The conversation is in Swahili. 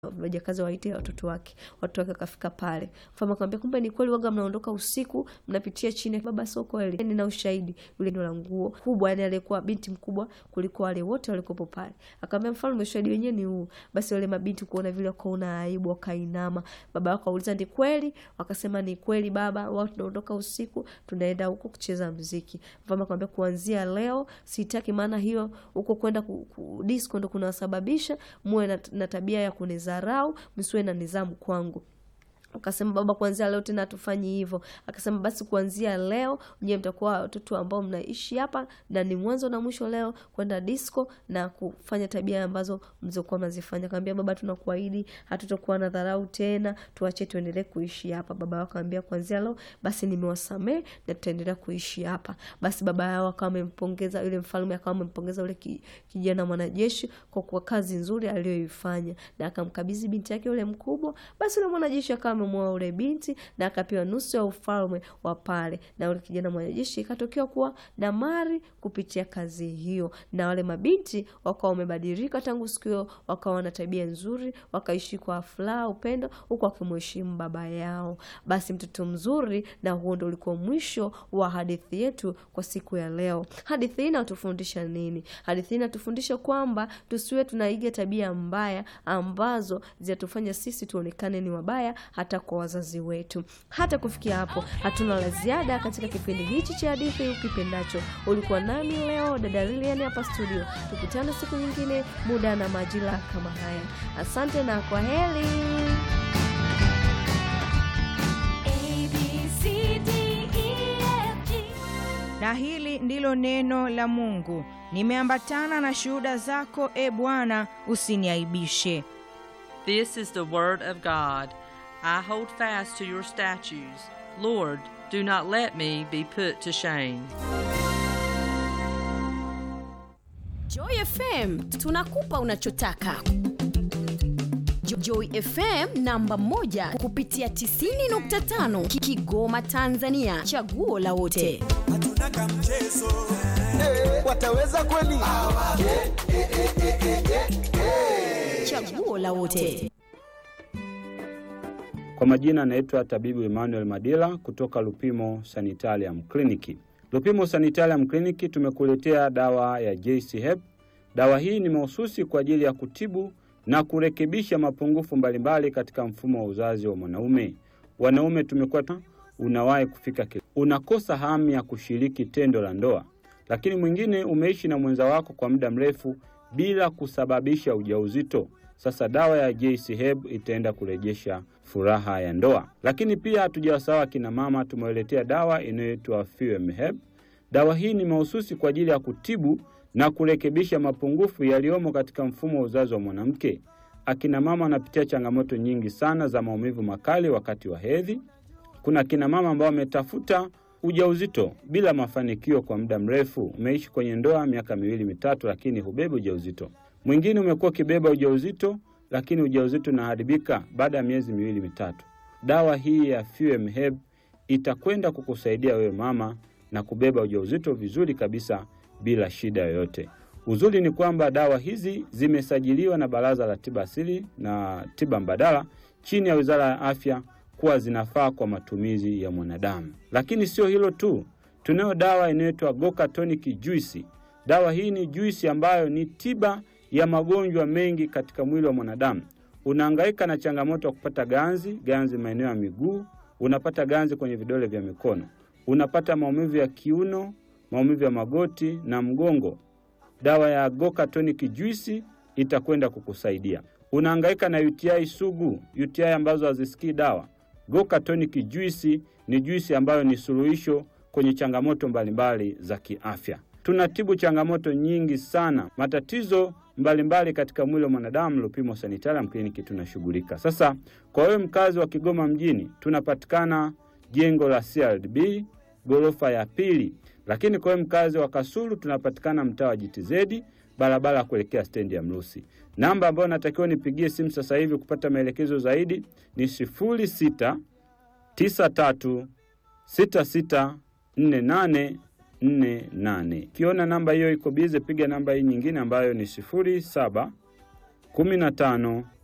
wajakazi waite watoto wake. Watoto wake wakafika pale, mfalme akamwambia, kumbe ni kweli waga mnaondoka usiku mnapitia chini. Baba, sio kweli, nina ushahidi. Yule ndio la nguo kubwa, yani aliyekuwa binti mkubwa kuliko wale wote walikopo pale. Akamwambia mfalme, ushahidi wenyewe ni huu. Basi wale mabinti kuona vile wakaona aibu, wakainama. Baba wako auliza, ni kweli? Wakasema ni kweli baba, wao tunaondoka usiku tunaenda huko kucheza mziki. Mfalme akamwambia, kuanzia leo sitaki, maana hiyo huko kwenda ku, ku, disco ndo kunasababisha muwe na, na tabia ya kunizarau, msiwe na nidhamu kwangu. Akasema baba, kuanzia leo tena hatufanyi hivyo. Akasema basi kuanzia leo nyewe mtakuwa watoto ambao mnaishi hapa, na ni mwanzo na mwisho leo kwenda disco na kufanya tabia ambazo mlizokuwa mnazifanya. Akamwambia baba, tunakuahidi hatutakuwa na dharau tena, tuache tuendelee kuishi hapa. Baba yao akamwambia kuanzia leo basi nimewasamehe na tutaendelea kuishi hapa. Basi baba yao akawa amempongeza yule mfalme, akawa amempongeza yule kijana mwanajeshi kwa kwa kazi nzuri aliyoifanya, na akamkabidhi binti yake yule mkubwa. Basi yule mwanajeshi akawa amemwoa yule binti na akapewa nusu ya ufalme wa pale, na yule kijana mwanajeshi ikatokea kuwa na mali kupitia kazi hiyo, na wale mabinti wakawa wamebadilika tangu siku hiyo, wakawa na tabia nzuri, wakaishi kwa furaha, upendo, huku wakimheshimu baba yao. Basi mtoto mzuri, na huo ndo ulikuwa mwisho wa hadithi yetu kwa siku ya leo. Hadithi hii inatufundisha nini? Hadithi hii inatufundisha kwamba tusiwe tunaiga tabia mbaya ambazo zinatufanya sisi tuonekane ni wabaya hata kwa wazazi wetu. Hata kufikia hapo, hatuna la ziada katika kipindi hichi cha hadithi ukipendacho. Ulikuwa nami leo dada Lilian hapa studio. Tukutane siku nyingine, muda na majira kama haya. Asante na kwa heri. Na hili ndilo neno la Mungu. Nimeambatana na shuhuda zako, e Bwana, usiniaibishe. This is the word of God. I hold fast to your statutes. Lord, do not let me be put to shame. Joy FM tunakupa unachotaka. Joy FM namba moja kupitia 90.5 Kigoma Tanzania, chaguo la wote. Hatuna kamchezo. Wataweza kweli? Chaguo la wote. Kwa majina anaitwa tabibu Emmanuel Madila kutoka Lupimo Sanitarium Clinic. Lupimo Sanitarium Clinic tumekuletea dawa ya JC Hep. Dawa hii ni mahususi kwa ajili ya kutibu na kurekebisha mapungufu mbalimbali katika mfumo wa uzazi wa mwanaume. Wanaume tumekuwa unawahi kufika kile, unakosa hamu ya kushiriki tendo la ndoa, lakini mwingine umeishi na mwenza wako kwa muda mrefu bila kusababisha ujauzito. Sasa dawa ya JC Herb itaenda kurejesha furaha ya ndoa. Lakini pia hatujawasawa kina mama, tumewaletea dawa inayoitwa Fuem Herb. Dawa hii ni mahususi kwa ajili ya kutibu na kurekebisha mapungufu yaliyomo katika mfumo wa uzazi wa mwanamke. Akina mama wanapitia changamoto nyingi sana za maumivu makali wakati wa hedhi. Kuna akina mama ambao wametafuta ujauzito bila mafanikio kwa muda mrefu. Umeishi kwenye ndoa miaka miwili mitatu, lakini hubebi ujauzito. Mwingine umekuwa ukibeba ujauzito, lakini ujauzito unaharibika baada ya miezi miwili mitatu. Dawa hii ya Fuem Herb itakwenda kukusaidia wewe mama na kubeba ujauzito vizuri kabisa bila shida yoyote. Uzuri ni kwamba dawa hizi zimesajiliwa na Baraza la Tiba Asili na Tiba Mbadala chini ya Wizara ya Afya kuwa zinafaa kwa matumizi ya mwanadamu. Lakini sio hilo tu, tunayo dawa inayoitwa Goka Tonic Juice. Dawa hii ni juisi ambayo ni tiba ya magonjwa mengi katika mwili wa mwanadamu. Unahangaika na changamoto ya kupata ganzi, ganzi maeneo ya miguu, unapata ganzi kwenye vidole vya mikono, unapata maumivu ya kiuno, maumivu ya magoti na mgongo. Dawa ya Goka Tonic Juice itakwenda kukusaidia. Unahangaika na UTI sugu, UTI ambazo hazisikii dawa. Goka Tonic Juice ni juisi ambayo ni suluhisho kwenye changamoto mbalimbali za kiafya. Tunatibu changamoto nyingi sana, matatizo mbalimbali mbali katika mwili wa mwanadamu. Lupimo Sanitarium Clinic tunashughulika. Sasa kwa wewe mkazi wa Kigoma mjini, tunapatikana jengo la CRDB ghorofa ya pili, lakini kwa wewe mkazi wa Kasulu tunapatikana mtaa wa JTZ barabara ya kuelekea stendi ya Mrusi. Namba ambayo natakiwa nipigie simu sasa hivi kupata maelekezo zaidi ni sifuri sita tisa tatu sita sita nne nane nne nane. Ukiona namba hiyo iko bize, piga namba hii nyingine ambayo ni sifuri saba kumi na tano